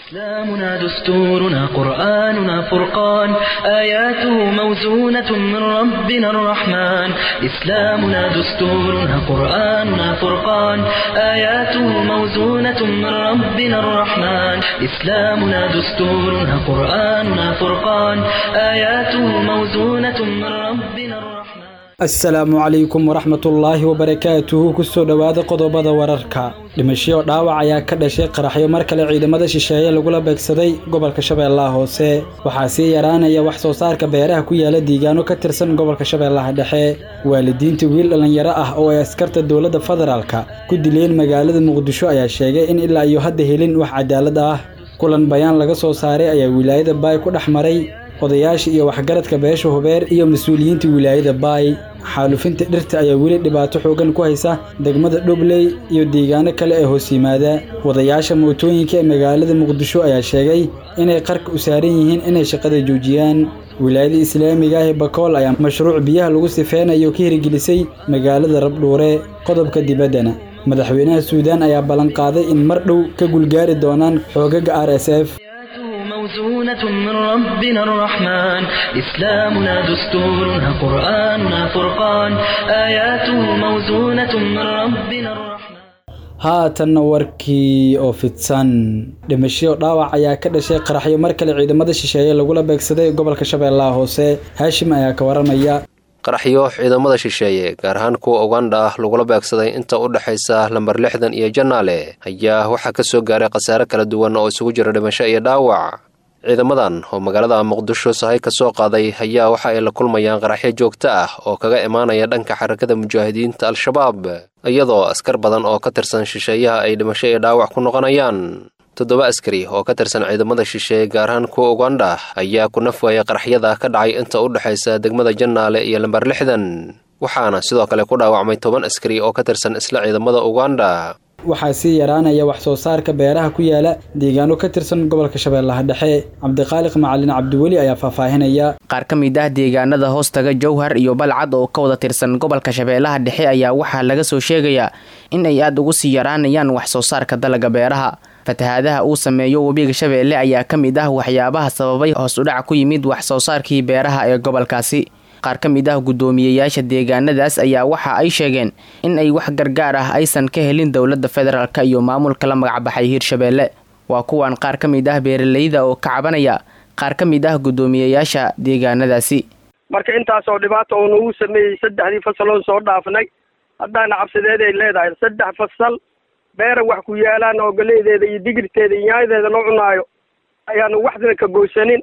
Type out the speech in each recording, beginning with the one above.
إسلامنا دستورنا قرآننا فرقان آياته موزونة من ربنا الرحمن إسلامنا دستورنا قرآننا فرقان آياته موزونة من ربنا الرحمن إسلامنا دستورنا قرآننا فرقان آياته موزونة من ربنا الرحمن asalaamu calaykum waraxmatullaahi wabarakaatuhu kusoo dhowaada qodobada wararka dhimashiyo dhaawac ayaa ka dhashay qaraxyo mar kale ciidamada shisheeye lagula beegsaday gobolka shabeellaha hoose waxaa sii yaraanaya wax soo saarka beeraha ku yaala diigaano ka tirsan gobolka shabeellaha dhexe waalidiinta wiil dhallinyaro ah oo ay askarta dowladda federaalka ku dileen magaalada muqdisho ayaa sheegay in ilaa iyo hadda helin wax cadaalad ah kulan bayaan laga soo saaray ayaa wilaayada baay ku dhex maray odayaasha iyo waxgaradka beesha hubeer iyo mas-uuliyiinta wilaayada baay xaalufinta dhirta ayaa weli dhibaato xoogan ku haysa degmada dhobley iyo deegaano kale ee hoos yimaada wadayaasha mootooyinka ee magaalada muqdisho ayaa sheegay inay qarka u saaran yihiin inay shaqada joojiyaan wilaayada islaamiga ah ee bakool ayaa mashruuc biyaha lagu sifeynayo ka hirgelisay magaalada rabdhuure qodobka dibaddana madaxweynaha suudaan ayaa ballanqaaday in mar dhow ka gulgaari doonaan xoogaga r s f موزونة من ربنا الرحمن إسلامنا دستورنا قرآننا فرقان آياته موزونة من ربنا الرحمن haatanna warkii oo fidsan dhimashiyo dhaawac ayaa ka dhashay qaraxyo mar kale ciidamada shisheeye lagula beegsaday gobolka shabeellaha hoose haashim ayaa ka waramaya qaraxyo ciidamada shisheeye gaar ahaan kuwa ugandha ah lagula beegsaday inta u dhexaysa lambar lixdan iyo janaale ayaa waxaa ka soo gaaray khasaare kala duwan oo isugu jira dhimasho iyo dhaawac ciidamadan oo magaalada muqdisho sahay ka soo qaaday ayaa waxa ay la kulmayaan qaraxyo joogto ah oo kaga imaanaya dhanka xarakada mujaahidiinta al-shabaab iyadoo askar badan oo ka tirsan shisheeyaha ay dhimasho iyo dhaawac ku noqonayaan toddoba askari oo ka tirsan ciidamada shisheeye gaar ahaan kuwa ugandha ayaa ku nafwaya qaraxyada ka dhacay inta u dhexaysa degmada jannaale iyo lambar lixdan waxaana sidoo kale ku dhaawacmay toban askari oo ka tirsan isla ciidamada ugandha waxaa sii yaraanaya wax soo saarka beeraha ku yaala deegaano ka tirsan gobolka shabeellaha dhexe cabdiqaaliq macalin cabdiweli ayaa faahfaahinaya qaar ka mid ah deegaanada hoostaga jowhar iyo balcad oo ka wada tirsan gobolka shabeellaha dhexe ayaa waxaa laga soo sheegayaa in ay aada ugu sii yaraanayaan wax soo saarka dalaga beeraha fatahaadaha uu sameeyo webiga shabeelle ayaa ka mid ah waxyaabaha sababay hoos udhac ku yimid wax soo saarkii beeraha ee gobolkaasi qaar ka mid ah guddoomiyeyaasha deegaanadaas ayaa waxa ay sheegeen in ay wax gargaar ah aysan ka helin dowladda federaalk iyo maamulka la magacbaxay hiirshabeelle waa kuwan qaar ka mid ah beeralayda oo ka cabanaya qaar ka mid ah guddoomiyeyaasha deegaanadaasi marka intaasoo dhibaata uu nagu sameeyey saddexdii fasaloon soo dhaafnay haddaana cabsideeday leedahay saddex fasal beera wax ku yaalaan oo galeydeeda iyo digirteeda iyo yaayadeeda loo cunaayo ayaanu waxdana ka goysanin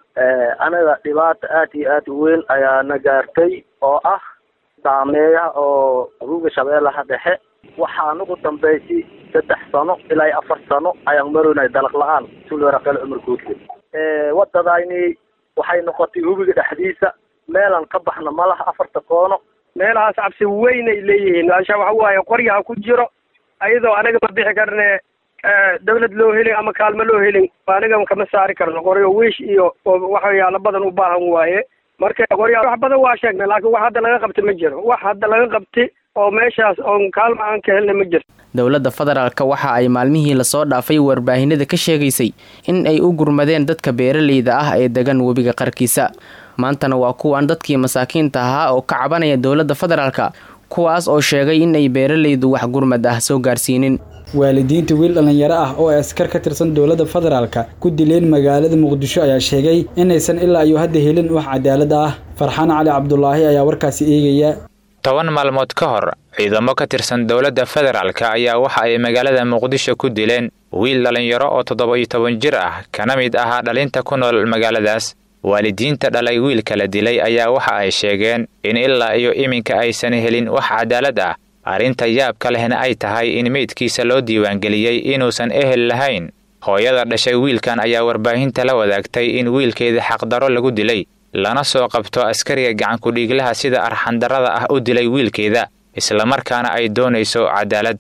anaga dhibaata aad iyo aad u weyn ayaa na gaartay oo ah saameeyaha oo ruuga shabeellaha dhexe waxaan ugu dambaysay saddex sano ilaa iyo afar sano ayaan maroynay dalaq la-aan sulwaraqel cumar guudle wadadayni waxay noqotay hubiga dhexdiisa meelaan ka baxna malaha afarta koono meelahaas cabsi weynay leeyihiin maasha waxa waaye qoryaha ku jiro ayadoo anaga ma bixi karne dawlad loo helin ama kaalmo loo helin aniga kama saari karno qoryo wiish iyo waxyaalo badan u baahan waaye marka qorya wax badan waa sheegnay laakiin wax hadda laga qabta ma jiro wax hadda laga qabti oo meeshaas oon kaalmo aan ka helna ma jirto dowladda federaalk waxa ay maalmihii lasoo dhaafay warbaahinada ka sheegaysay in ay u gurmadeen dadka beeralayda ah ee degan webiga qarkiisa maantana waa kuwan dadkii masaakiinta ahaa oo ka cabanaya dowladda federaalka kuwaas oo sheegay in ay beeralaydu wax gurmad ah soo gaarsiinin waalidiinta wiil dhallinyaro ah oo ay askar ka tirsan dowladda federaalka ku dileen magaalada muqdisho ayaa sheegay inaysan ilaa iyo hadda helin wax cadaalad ah farxaan cali cabdulaahi ayaa warkaasi eegaya toban maalmood ka hor ciidamo ka tirsan dowladda federaalka ayaa waxa ay magaalada muqdisho ku dileen wiil dhallinyaro oo toddoba iyo toban jir ah kana mid ahaa dhalinta ku nool magaaladaas waalidiinta dhalay wiilka la dilay ayaa waxa ay sheegeen in ilaa iyo iminka aysan helin wax cadaalad ah arrinta yaabka lehna ay tahay in meydkiisa loo diiwaangeliyey inuusan ehel lahayn hooyada dhashay wiilkan ayaa warbaahinta la wadaagtay in wiilkeeda xaqdarro lagu dilay lana soo qabto askariga gacankudhiiglaha sida arxandarrada ah u dilay wiilkeeda islamarkaana ay doonayso cadaalad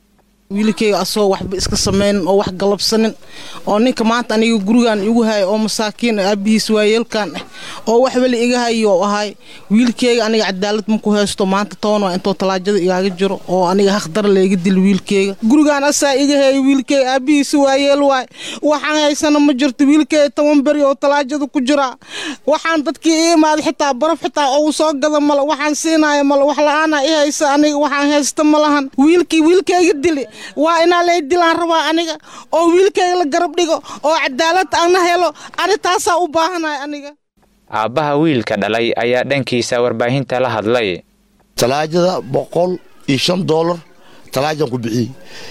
wiilkayga asoo waxba iska sameynin oo wax galabsanin oo ninka maanta aniga gurigan igu haya oo masaakiin aabihiis waayeelkan ah oo wax weli iga hayo ahay wiilkayga aniga cadaalad maku haysto maanta toban waa intoo talaajada igaaga jiro oo aniga haqdar layga dil wiilkayga gurigaan asaa iga haya wiilkayga aabihiis waayeel waay waxaan haysana ma jirto wiilkayga toban beri oo talaajada ku jiraa waxaan dadkii i imaada xitaa baraf xitaa ou soo gada male waxaan siinaya male wax la-aana i haysa aniga waxaan haysta ma lahan wiilkii wiilkayga dili waa inaa lay dilaan rabaa aniga oo wiilkayga la garab dhigo oo cadaalad ana helo ani taasaa u baahanay aniga aabbaha wiilka dhalay ayaa dhankiisa warbaahinta la hadlay talaajada boqol iyo shan doolar talaajaan ku bixiyey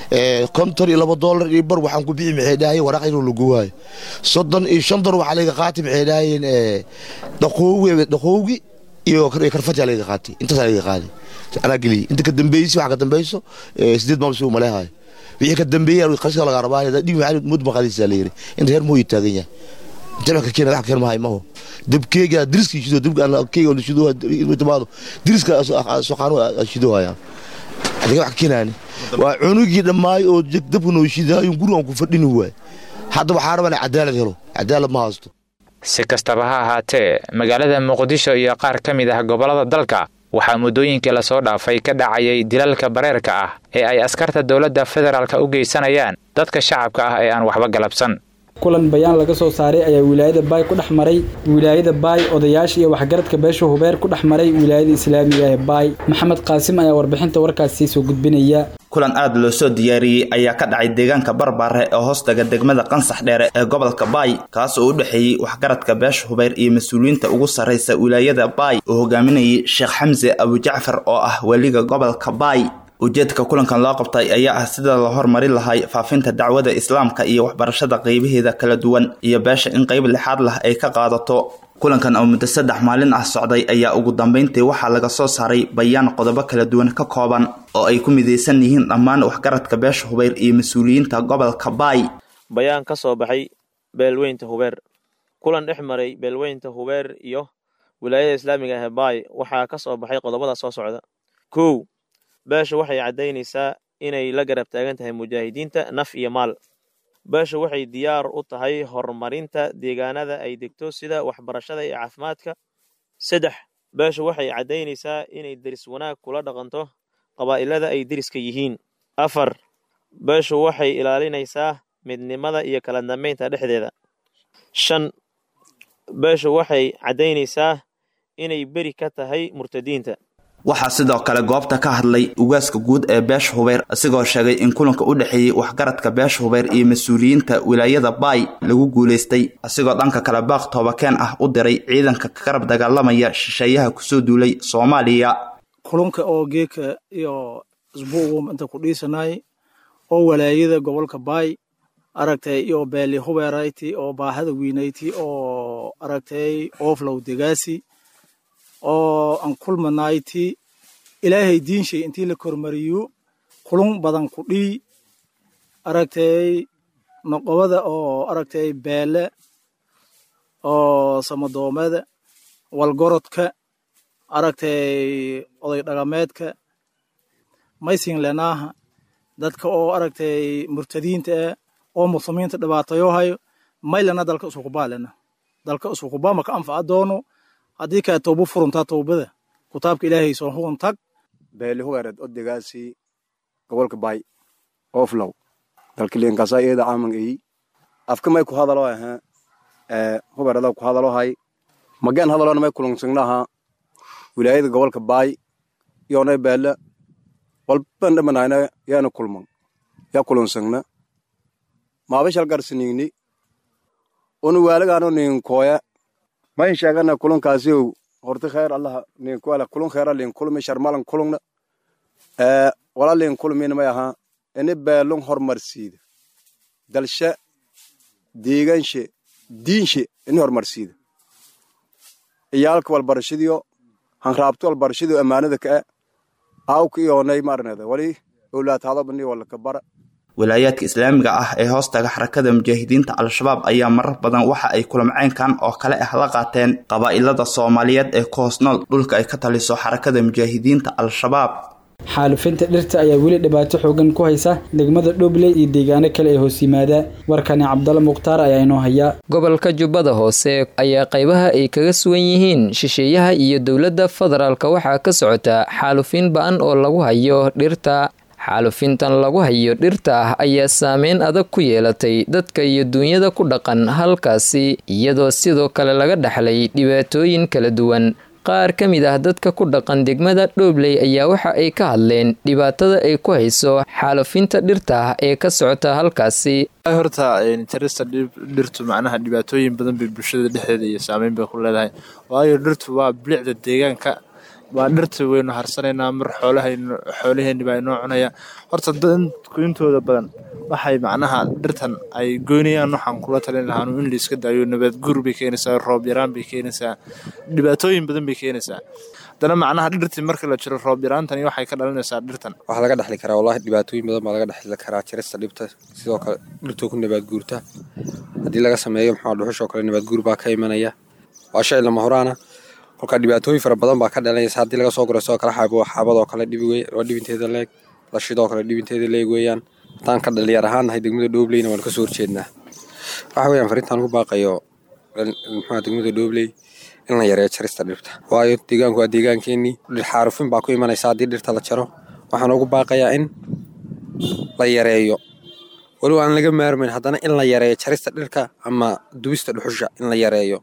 konton iyo laba doolar iyo bar waxaan ku bixi maxay dhahayeen waraaq inuu lagu waayo soddon iyo shan doolar waxaa laga qaatay maxay dhahayeen dhaqoowi dhaqoowgi iyo karfajaa laga qaatay intaasaa laga qaaday anaa geliyey inta ka dambeysay waxa ka dambeyso sideed maal suu maleehayo wixii ka dambeeyay qashka laga rabaa dhig maxaa mud maqadiisa la yiri inta heer mooy taagan yahay jamacka keena wax keen mahay maho dabkeega diriska shido dabka aan keega oo shido inuu timaado diriska soo qaano shido haya adiga wax keenaani waa cunugii dhammaay oo dabka noo shidaayo gurigan ku fadhini waay hadda waxaa rabaa cadaalad helo cadaalad ma haysto si kastaba ha ahaatee magaalada muqdisho iyo qaar ka mid ah gobollada dalka waxaa muddooyinkii lasoo dhaafay ka dhacayay dilalka bareerka ah ee ay askarta dowladda federaalka u geysanayaan dadka shacabka ah ee aan waxba galabsan kulan bayaan laga soo saaray ayaa wilaayada baay ku dhex maray wilaayada baay odayaasha iyo waxgaradka beesha hubeer ku dhex maray wilaayada islaamiga ee baay maxamed qaasim ayaa warbixinta warkaasi soo gudbinaya kulan aad loo soo diyaariyey ayaa ka dhacay deegaanka barbaare ee hoostaga degmada qansax dheere ee gobolka baay kaas oo u dhexeeyey waxgaradka beesha hubeer iyo mas-uuliyiinta ugu sarraysa wilaayada baay oo hogaaminayay sheekh xamse abujacfar oo ah weliga gobolka baay ujeedka kulankan loo qabtay ayaa ah sida la hormari lahay faafinta dacwada islaamka iyo waxbarashada qeybaheeda kala duwan iyo beesha in qeyb lixaad lah ay ka qaadato kulankan oo muddo saddex maalin ah socday ayaa ugu dambeyntii waxaa laga soo saaray bayaan qodobo kala duwan ka kooban oo ay ku midaysan yihiin dhammaan waxgaradka beesha hubeer iyo mas-uuliyiinta gobolka baay bayaan ka soo baxay beelweynta hubeer kulan dhex maray beelweynta hubeer iyo wilaayada islaamiga ah ee baay waxaa ka soo baxay qodobada soo socda kow beesha waxay caddaynaysaa inay la garab taagan tahay mujaahidiinta naf iyo maal beesha waxay diyaar u tahay horumarinta deegaanada ay degto sida waxbarashada iyo caafimaadka saddex beesha waxay caddaynaysaa inay deris wanaag kula dhaqanto qabaa'ilada ay deriska yihiin afar beeshu waxay ilaalinaysaa midnimada iyo kala dambeynta dhexdeeda shan beeshu waxay caddaynaysaa inay beri ka tahay murtadiinta waxaa sidoo kale goobta ka hadlay ugaaska guud ee beesha hubeer isigoo sheegay in kulanka u dhexeeyey waxgaradka beesha hubeer iyo mas-uuliyiinta wilaayada baay lagu guulaystay isigoo dhanka kale baaq toobakeen ah u diray ciidanka ka garab dagaalamaya shisheeyaha kusoo duulay soomaaliya kulunka oo geeka iyo isbuugu inta ku dhiisanay oo walaayada gobolka baay aragtay iyo beeli hubeerayti oo baahada weynayti oo aragtay ooflow degaasi oo aan kulmanayti ilaahay diinshay intii la kormariyo kulun badan ku dhii aragtay noqobada oo aragtay beele oo samadoomada walgorodka aragtay oday dhaqameedka maysin lenaaha dadka oo aragtay murtadiinta ah oo muslimiinta dhibaatayo hayo maylana dalka isukubaalena dalka isukubaa maka anfaca doono haddii kaa toobo furuntaa toobada kutaabka ilaahay soo hugun tag beeli hubeereed odegaasi gobolka baay oflow dalkiliinkasa iyada caaman eyi afka may ku hadalo ahaa ee hubeerada ku hadalo hay mageen hadalona may kulansagnaha wilaayada gobolka baay yoonay beele walban dhamanayna yaana kulman yaa kulansagna maabashal garsinigni unu waalagaano ninkooya mayn sheegana kulankaasiyow horti kheer allaha ninkuala kulun kheera lin kulmi sharmalan kulungna ee wala lin kulmin may ahaa ini beelun hormarsiida dalshe deeganshe diinshe ini hormarsiida iyaalka walbarashadiyo hanraabto walbarashadiyo ammaanada ka'e aawka iyoonay maarneda wali owlaataadobani walaka bara wilaayaadka islaamiga ah ee hoostaga xarakada mujaahidiinta al-shabaab ayaa marar badan waxa ay kulamceynkan oo kale ah la qaateen qabaa'ilada soomaaliyeed ee ku hoos nool dhulka ay ka taliso xarakada mujaahidiinta al-shabaab xaalufinta dhirta ayaa weli dhibaato xoogan ku haysa degmada dhobley iyo deegaano kale ee hoos yimaada warkani cabdalla mukhtaar ayaa inoo haya gobolka jubbada hoose ayaa qaybaha ay kaga sugan yihiin shisheeyaha iyo dowladda federaalka waxaa ka socota xaalufin ba-an oo lagu hayo dhirta xaalufintan lagu hayo dhirta ah ayaa saameyn adag ku yeelatay dadka iyo duunyada ku dhaqan halkaasi iyadoo sidoo kale laga dhaxlay dhibaatooyin kala duwan qaar ka mid ah dadka ku dhaqan degmada dhoobley ayaa waxa ay ka hadleen dhibaatada ay ku hayso xaalufinta dhirta ah ee ka socota halkaasi horta jarista dhirtu macnaha dhibaatooyin badan bay bulshada dhexdeeda iyo saameyn bay ku leedahay waayo dhirtu waa bilicda deegaanka waa dhirta waynu harsanaynaa mar xoolahaynu xoolaheenni baa inoo cunaya horta dadku intooda badan waxay macnaha dhirtan ay goynayaan waxaan kula talin lahaanu in la iska daayo nabaad guur bay keenaysaa roob yaraan bay keenaysaa dhibaatooyin badan bay keenaysaa haddana macnaha dhirtii marka la jiro roob yaraantani waxay ka dhalinaysaa dhirtan waxaa laga dhexli karaa wallahi dhibaatooyin badan baa laga dhexli karaa jarista dhibta sidoo kale dhirtuu ku nabaad guurta haddii laga sameeyo maxaa dhuxushoo kale nabaad guur baa ka imanaya waa shay lama horaana kolkaa dhibaatooyin fara badan baa ka dhalanaysa haddii laga soo guro sidoo kale xaabo xaabadoo kale dhibi wey waa dhibinteeda leeg lashidoo kale dhibinteeda leeg weeyaan haddaan ka dhalinyar ahaan nahay degmada dhoobleyna waan kasoo horjeednaa waxa weeyaan fariintaan ugu baaqayo muxua degmada dhoobley in la yareeyo jarista dhirta waayo deegaanku waa deegaankeenii dhir xaarufin baa ku imanaysa haddii dhirta la jaro waxaan ugu baaqayaa in la yareeyo weliba aan laga maarmayn haddana in la yareeyo jarista dhirka ama dubista dhuxusha in la yareeyo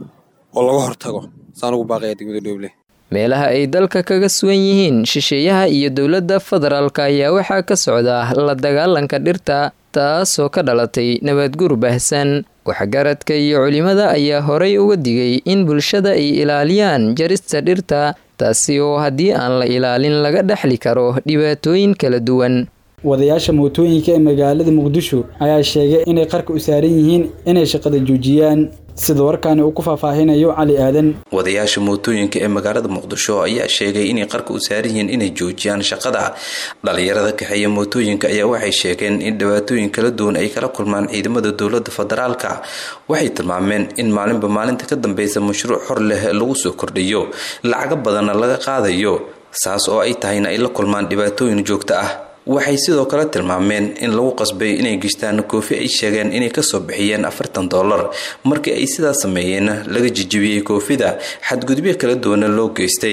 oo laga hortago saan ugu baaqaya degmada dhoobley meelaha ay dalka kaga sugan yihiin shisheeyaha iyo dowladda federaalka ayaa waxaa ka socda la dagaalanka dhirta taasoo ka dhalatay nabadguur baahsan waxgaradka iyo culimada ayaa horay uga digay in bulshada ay ilaaliyaan jarista dhirta taasi oo haddii aan la ilaalin laga dhexli karo dhibaatooyin kala duwan wadayaasha mootooyinka ee magaalada muqdisho ayaa sheegay inay qarka u saaran yihiin inay shaqada joojiyaan sida warkaani uu ku faahfaahinayo cali aadan wadayaasha mootooyinka ee magaalada muqdisho ayaa sheegay inay qarka u saaran yihiin inay joojiyaan shaqada dhalinyarada kaxeeya mootooyinka ayaa waxay sheegeen in dhibaatooyin kala duwan ay kala kulmaan ciidamada dowlada federaalka waxay tilmaameen in maalinba maalinta ka dambeysa mashruuc xor leh lagu soo kordhiyo lacago badanna laga qaadayo saas oo ay tahayna ay la kulmaan dhibaatooyin joogto ah waxay sidoo kale tilmaameen in lagu qasbay inay gishtaan koofi ay sheegeen inay kasoo bixiyeen afartan dollar markii ay sidaas sameeyeen laga jijibiyey koofida xadgudubyo kala duwana loo geystay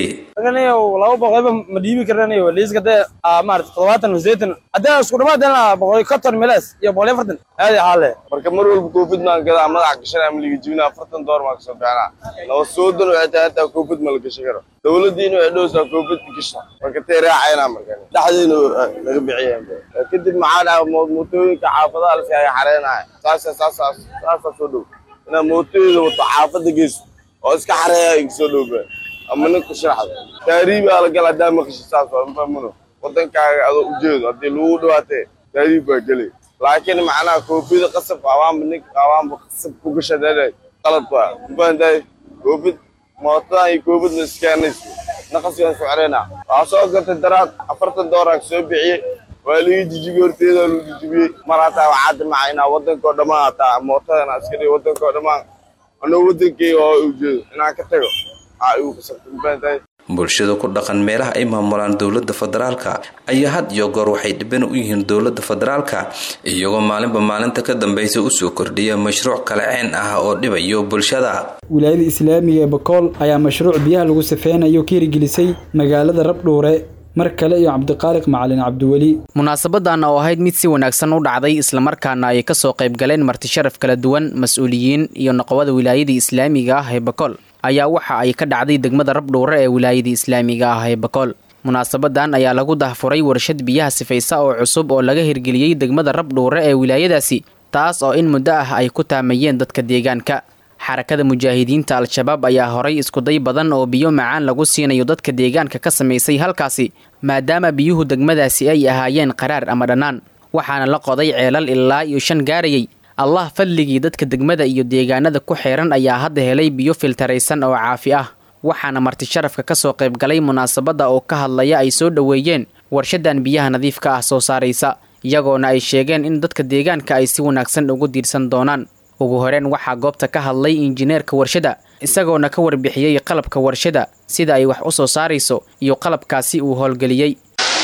laba boqolba ma dhiibi karanayo liiska dee maarata todobaatan sideetan haddii isku dhamaadana boqol konton meles iyo boqol iyo afartan aadi xaale marka mar walba koofid maan gadaa madaxa gashanaa ma liga jibina afartan dollar maan kasoo bixinaa laba soodan waxay tahay hataa koofid ma la gashan karo dowladiina waxay dhowsaa koofid gasha marka tee raacayna markan dhexdeena laga bixiyeen kadib maxaa dhaha mootooyinka xaafadaha laskaga xareenaya saasa saasa saasa soo dhow inaa mootooyada wato xaafada geyso oo iska xareeya iga soo dhowba ama ninka sharaxda taariibaa la gala haddaa maqashi saas waa mafahmino wadankaaga adoo ujeedo haddii lagu dhawaatee taariib baa gelay laakiin macnaha koofida qasab awaanba ninka awaanba qasab ku gasha dheedhe qalad baa mafahantahay koofid mootadan iyo koofidna iskaanaysa naqaskaan socreena waxaa soo gatay daraad afartan dooraa soo bixiyey waa laga jijibiyey horteeda lagu jijibiyey mar hataa waxaa dimaca inaa wadankao dhammaan hataa mootadan iska dhigo wadankao dhammaan anoo wadankeyga oo ujeedo inaan ka tago aa igu qasabtay mafahantahay bulshada ku dhaqan meelaha ay maamulaan dowlada federaalka ayaa had iyo goor waxay dhiban u yihiin dowlada federaalka iyagoo maalinba maalinta ka dambeysa usoo kordhiya mashruuc kale ceen ah oo dhibayo bulshada wilaayada islaamiga ee bakool ayaa mashruuc biyaha lagu safeynayo ka hirgelisay magaalada rabdhuure mar kale iyo cabdiqaaliq macalin cabdiweli munaasabadan oo ahayd mid si wanaagsan u dhacday islamarkaana ay kasoo qayb galeen martisharaf kala duwan mas-uuliyiin iyo noqobada wilaayada islaamiga ah ee bakool ayaa waxa ay ka dhacday degmada rabdhuure ee wilaayada islaamiga ah ee bakool munaasabadan ayaa lagu dahfuray warshad biyaha sifaysa oo cusub oo laga hirgeliyey degmada rabdhuure ee wilaayadaasi taas oo in muddo ah ay ku taamayeen dadka deegaanka xarakada mujaahidiinta al-shabaab ayaa horay iskuday badan oo biyo macaan lagu siinayo dadka deegaanka ka samaysay halkaasi maadaama biyuhu degmadaasi ay ahaayeen qaraar ama dhannaan waxaana la qoday ceelal ilaa iyo shan gaarayay allah fadligii dadka degmada iyo deegaanada ku xeeran ayaa hadda helay biyo filtaraysan oo caafi ah waxaana martisharafka ka soo qayb galay munaasabadda oo ka hadlaya ay soo dhoweeyeen warshadan biyaha nadiifka ah soo saaraysa iyagoona ay sheegeen in dadka deegaanka ay si wanaagsan ugu diirsan doonaan ugu horeen waxaa goobta ka hadlay injineerka warshada isagoona ka warbixiyey qalabka warshada sida ay wax u soo saarayso iyo qalabkaasi uu howlgeliyey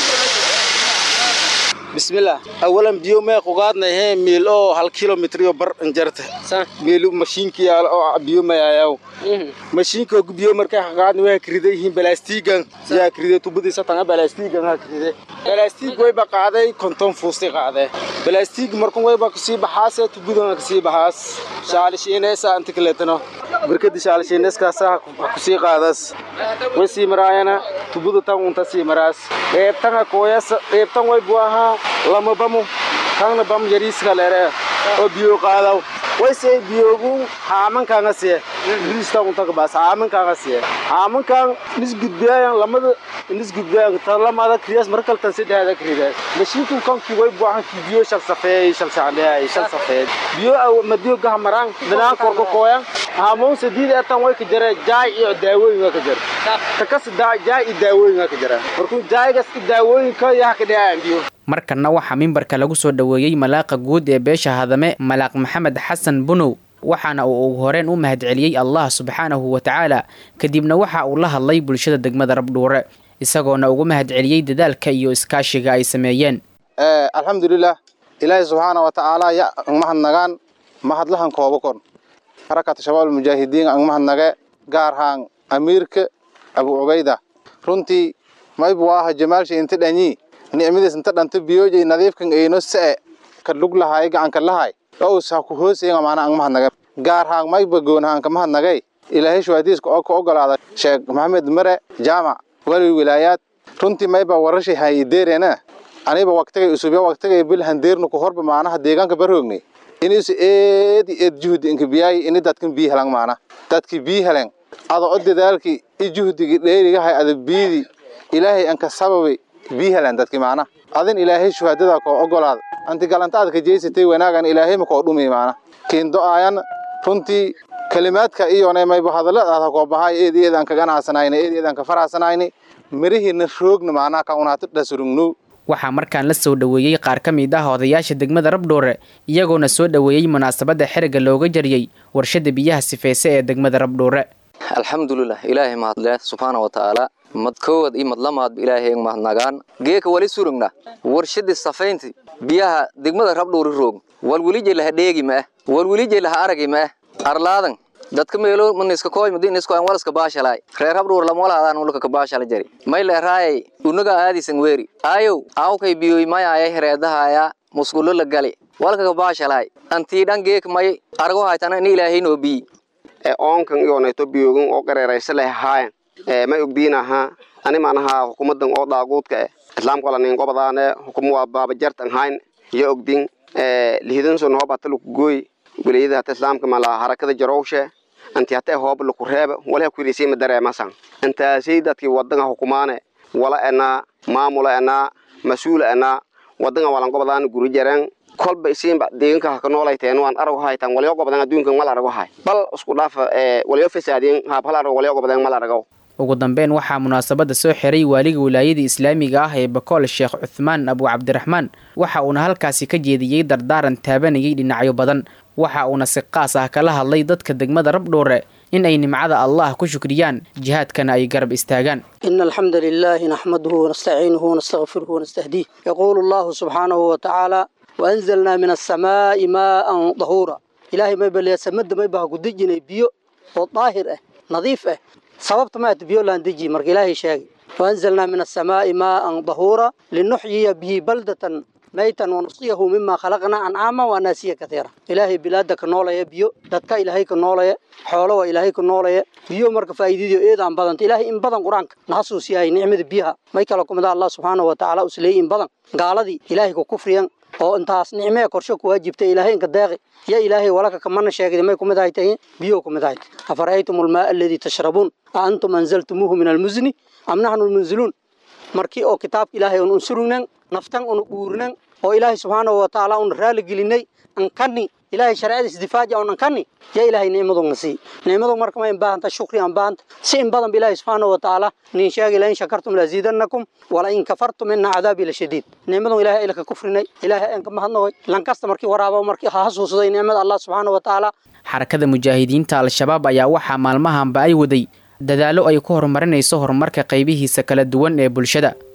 bismillah awalan biyo mee qugaadnay hee miil oo hal kilomitrio bar injarta miil mashiinki yaal oo biyo mayayaw mashiinka biyo markay qugaadnay waa kriday yihiin balaastiigan yaa kriday tubadiisa tanga balaastiigan ha kriday balaastiig wayba qaaday konton fuusti qaaday balaastiig markun wayba kasii baxaase tubadan kasii baxaas shaalishiineesa inta kaleetano barkadi shaalishiineeskaasa kusii qaadas way sii maraayana tubada tan unta sii maraas qeybtanga kooyasa qeybtan way buu ahaa lama bamu tangna bam yariiska lere oo biyo qaadaw way see biyogu haamankaanga siye riista unta kabaas haamankaanga siye haamankaan nis gudbiyaayan lamada nis gudbiyaayan talamada kriyas markaltan saddexda kridaas mashiinku kankii way buu ahaa biyo shal safeey shal sacdeey shal safeed biyo aw madiyo gaha maraan dinaan korka kooyan haamoon sadiid etan way ka jare jaay iyo daawooyin waa ka jare takas jaay iyo daawooyin waa ka jare markuu jaaygas iyo daawooyinka yaha ka dhacaan biyo markanna waxaa mimbarka lagu soo dhoweeyey malaaqa guud ee beesha hadame malaaq maxamed xasan bunow waxaana uu ugu horeen u mahadceliyey allah subxaanahu wa tacaala kadibna waxa uu la hadlay bulshada degmada rabdhuure isagoona ugu mahadceliyey dadaalka iyo iskaashiga ay sameeyeen alxamdulilah ilaahay subxaana wa tacaala ya ang mahadnagaan mahadlahan kooba kon xarakata shabaab almujaahidiin ang mahadnage gaar haan amiirka abu cubayda runtii maybu aha jamaalsha inta dhanyi nicmadiis inta dhanta biyoojay nadiifkan eyno se ka lug lahay gacanka lahay ows ha ku hoosayen maana ang mahadnage gaar haan mayba goon haan ka mahadnagay ilaahay shuhadiiska oo ka ogolaada sheekh maxamed mare jaamac wali wilaayaad runtii mayba warashay hay ideerena aniba waqtigay usubya waqtigay bil handeernu ku horba maanaha deegaanka barhoogni inisu eedi eed juhdi inka biyaay ini dadkan bii helan maana dadki bii helen ada o dadaalki i juhdigi dheerigahay ada biidi ilaahay anka sababi bii helan dadki maana adin ilaahay shuhadada koo ogolaad anti galantaad ka jeysatay wanaagan ilaahay ma koo dhumi maana kiindo aayan runtii kalimaadka iyone mayba hadalladaada koo bahay eed eed aan ka ganacsanayni eed eed aan ka faracsanayni mirihiina roogna maanaha ka unaati dhasurugnu waxaa markaan la soo dhoweeyey qaar ka mid ah odayaasha degmada rabdhoore iyagoona soo dhoweeyey munaasabadda xeriga looga jariyey warshada biyaha sifeyse ee degmada rabdhoore alxamdulilah ilaahay mahadle subxaana wa tacaala mad koowad iyo mad lamaadba ilaahay mahadnagaan geeka wali surugna warshadii safaynti biyaha degmada rabdhoore roog walwelije laha dheegi ma ah walwelije laha aragi ma ah arlaadan dadka meelo maniska koy madin isko an walaska baashalay reer habdhuur lam wala adan ulka ka baashala jari may le raay unaga aadisan weeri ayow awkay biyoy may ay hereedahaya musqulo la gali walka ka baashalay anti dhan geek may argo haytana in ilaahay no bi ee oonkan iyo neeto biyogun oo qareeraysa leh haayan ee may ogdiinaha ani maanaha hukumadan oo daaguudka eh islaamka la nin gobadaane hukumu waa baaba jartan hayn iyo ogdin ee lihidan soo noo batal ku gooy wilayada hata islaamka mala harakada jarowshe anti hata hoob laku reeba wala ku riisay ma dareemasan intaasay dadkii wadanka hukumaane wala ana maamula ana masuul ana wadanka walan gobadaan guri jareen kolba isiinba deeganka ha ka noolayteen waan arag haytan walyo gobadan adduunkan mal arago hay bal isku dhaaf ee walyo fasaadin haab hal arag walyo gobadan mal arago ugu dambeyn waxaa munaasabadda soo xiray waaliga wilaayada islaamiga ah ee bakool sheekh cuthmaan abu cabdiraxmaan waxa uuna halkaasi ka jeediyey dardaaran taabanayay dhinacyo badan waxa uuna si qaas ah kala hadlay dadka degmada rabdhoore in ay nimcada allah ku shukriyaan jihaadkana ay garab istaagaan إن الحمد لله نحمده ونستعينه ونستغفره ونستهديه يقول الله سبحانه وتعالى وأنزلنا من السماء ماء طهورا إلهي ما يبلي سمد ما يبها قدجنا بيو وطاهر اه نظيف اه sababta ma aad biyo laan deji marka ilaahay sheegay waanzalnaa min assamaa'i maa'an dahuura linuxyiya bihi baldatan maytan wanusqiyahu mima khalaqnaa ancaama wa naasiya katiira ilaahay bilaada ka noolaya biyo dadka ilaahay ka noolaya xoolo waa ilaahay ka noolaya biyo marka faa'iidadiyo eedaan badanta ilaahay in badan qur-aanka na xasuusiyahay nicmada biyaha may kala kumida allah subxaanahu wa tacaala usleeyay in badan gaaladii ilaahay ku kufriyan oo intaas nicmee korsho ku waajibtay ilaahay inka deeqi ya ilaahay walaka kamana sheegday may kumid ahay tahay biyo kumid ahay afara'aytum almaa alladii tashrabuun a antum anzaltumuuhu min almuzni am naxnu lmunziluun markii oo kitaabka ilaahay un unsurugnan naftan un guurnan oo ilaahay subxaanahu wa tacaala un raali gelinay ankani ilaahay shareecadiis difaaja un ankani ya ilaahay nicmadu na sii nicmadu marka ma in baahanta shukri aan baahanta si in badan ba ilaahay subxaanahu wa tacaala nin sheegi la in shakartum laziidannakum wala in kafartum ina cadaabi la shadiid nicmadu ilaahay ayla ka kufrinay ilaahay aan ka mahadnaqoy lankasta markii waraaba markii ha xasuusday nicmada allah subxaanahu wa tacaala xarakada mujaahidiinta al-shabaab ayaa waxaa maalmahanba ay waday dadaallo ay ku horumarinayso horumarka qaybihiisa kala duwan ee bulshada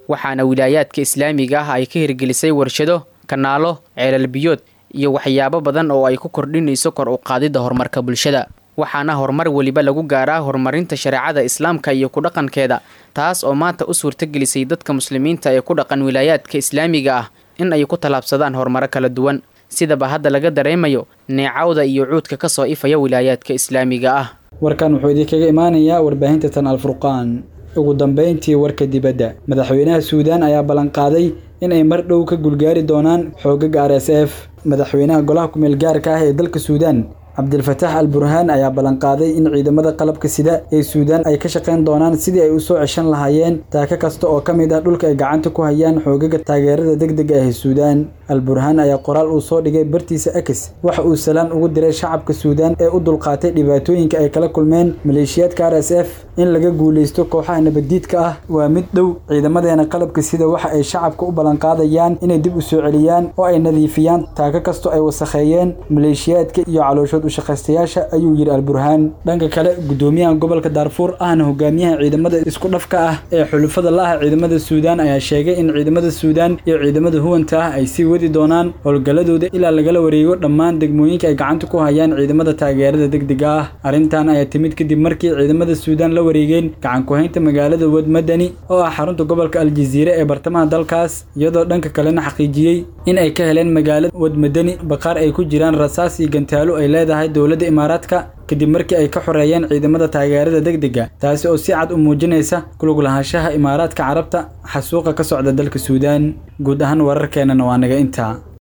waxaana wilaayaadka islaamiga ah ay ka hirgelisay warshado kanaalo ceelal biyood iyo waxyaabo badan oo ay ku kordhinayso kor u qaadidda horumarka bulshada waxaana horumar weliba lagu gaaraa horumarinta shareecada islaamka iyo ku dhaqankeeda taas oo maanta u suurtagelisay dadka muslimiinta ee ku dhaqan wilaayaadka islaamiga ah in ay ku tallaabsadaan horumaro kala duwan sidaba hadda laga dareemayo neecawda iyo cuudka ka soo ifaya wilaayaadka islaamiga ah warkan wuxuu idinkaga imaanayaa warbaahinta tan alfurqaan ugu dambayntii warka dibadda madaxweynaha suudaan ayaa ballanqaaday in ay mar dhow ka gulgaari doonaan xoogaga r s f madaxweynaha golaha kumeel gaarka ah ee dalka suudaan cabdilfataax al burhaan ayaa ballanqaaday in ciidamada qalabka sida ee suudaan ay ka shaqayn doonaan sidii ay u soo ceshan lahaayeen taaka kasta oo ka mid ah dhulka ay gacanta ku hayaan xoogaga taageerada degdega ah ee suudaan al burhaan ayaa qoraal uu soo dhigay bartiisa akis waxa uu salaan ugu diray shacabka suudaan ee u dulqaatay dhibaatooyinka ay kala kulmeen maleeshiyaadka r s f in laga guulaysto kooxaha nabaddiidka ah waa mid dhow ciidamadeena qalabka sida waxa ay shacabka u ballanqaadayaan inay dib u soo celiyaan oo ay nadiifiyaan taaka kastoo ay wasakheeyeen maleeshiyaadka iyo calooshood ushaqaystayaasha ayuu yidhi alburhaan dhanka kale gudoomiyaha gobolka daarfuur ahna hogaamiyaha ciidamada isku dhafka ah ee xulufada la ah ciidamada suudaan ayaa sheegay in ciidamada suudaan iyo ciidamada huwanta ah ay sii wadi doonaan howlgalladooda ilaa lagala wareego dhammaan degmooyinka ay gacanta ku hayaan ciidamada taageerada degdega ah arrintan ayaa timid kadib markii ciidamada suudaan la wareegeen gacan ku-haynta magaalada wadmadani oo ah xarunta gobolka aljaziire ee bartamaha dalkaas iyadoo dhanka kalena xaqiijiyey in ay ka heleen magaalada wadmadani baqaar ay ku jiraan rasaas iyo gantaalo ay leedahay dowladda imaaraadka kadib markii ay ka xoreeyeen ciidamada taageerada degdega taasi oo si cad u muujinaysa kulug lahaanshaha imaaraadka carabta xasuuqa ka socda dalka suudaan guud ahaan wararkeenana waa naga intaa